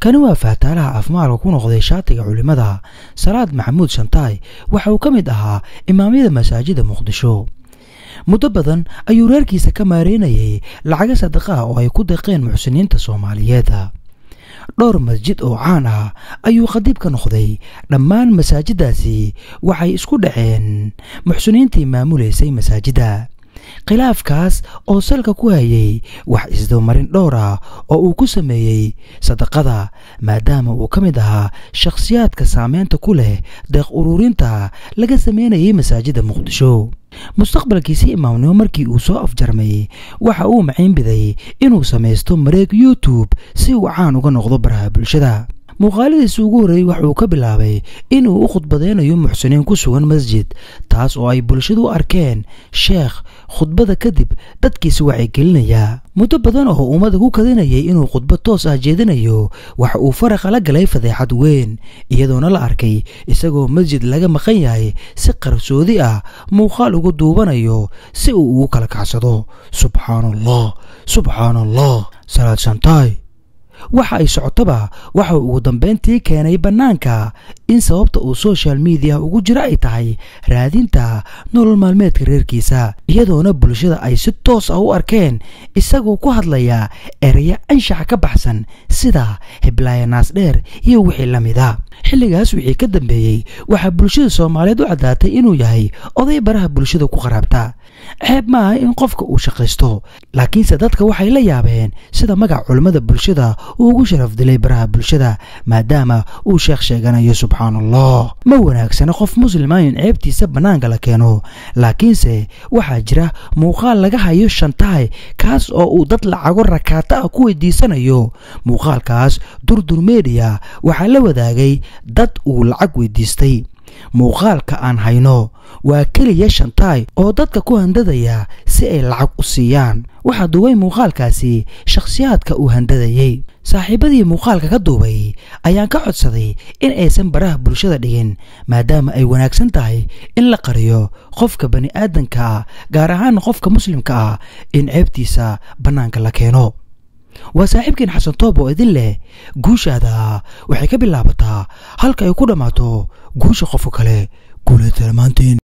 kani waa faataalaha afmaalka ku noqday shaatiga culimmada salaad maxamuud shantaay waxa uu ka mid ahaa imaamyada masaajida muqdisho muddo badan ayuu reerkiisa ka maareynayay lacaga sadaqa ah oo ay ku deeqeen muxsiniinta soomaaliyeed dhowr masjid oo caan ah ayuu khadiib ka noqday dhammaan masaajiddaasi waxay isku dhaceen muxsiniintii maamulaysay masaajidda khilaafkaas oo salka ku hayay wax isdabamarin dhowr ah oo uu ku sameeyey sadaqada maadaama uu ka mid ahaa shakhsiyaadka saameynta ku leh deeq ururinta laga sameynayay masaajidda muqdisho mustaqbalkiisi imaamnimo markii uu soo afjarmay waxa uu maciinbiday inuu samaysto mareeg youtube si uu caan uga noqdo baraha bulshada muuqaaladiisi ugu horreeyey waxauu ka bilaabay inuu u khudbadeynayo muxsiniin ku sugan masjid taas oo ay bulshadu u arkeen sheekh khudbada kadib dadkiisi wacyigelinaya muddo badan oo ummada ku kadinayay inuu khudbad toos ah jeedinayo waxa uu faraqa la galay fadeexad weyn iyadoona la arkay isagoo masjid laga maqan yahay si qarsoodi ah muuqaal ugu duubanayo si uu ugu kala kacsado subxaan allah subxaan allah salaad shantaay waxa ay socotoba waxa uu ugu dambayntii keenay bannaanka in sababta uu social mediya ugu jiro ay tahay raadinta nolol maalmeedka reerkiisa iyadoona bulshada ay si toos ah u arkeen isagoo ku hadlaya ereya anshaxa ka baxsan sida hiblaayo naasdheer iyo wixii la mida xilligaas wixii ka dambeeyey waxaa bulshada soomaaliyeed u caddaatay inuu yahay oday baraha bulshada ku qaraabta ceeb ma aha in qofka uu shaqaysto laakiinse dadka waxay la yaabeen sida magac culammada bulshada uu ugu sharaf dilay baraha bulshada maadaama uu sheekh sheeganayo subxaan allah ma wanaagsana qof muslima in ceebtiisa bannaanka la keeno laakiinse waxaa jira muuqaal laga hayo shantahay kaas oo uu dad lacago rakaata ah ku weydiisanayo muuqaalkaas durdur mediya waxaa la wadaagay dad uu lacag weydiistay muuqaalka aan hayno waa keliya shantaay oo dadka ku handadaya si ay lacag u siiyaan waxaa duubay muuqaalkaasi shakhsiyaadka uu handadayey saaxiibadii muuqaalka ka duubay ayaan ka codsaday in aysan baraha bulshada dhigin maadaama ay wanaagsan tahay in la qariyo qofka bani aadanka ah gaar ahaan qofka muslimka ah in ceebtiisa bannaanka la keeno waa saaxiibkeen xasan toob oo idin leh guushaada waxay ka bilaabataa halka ay ku dhammaato guusha qofka kale guuleed salamaantiin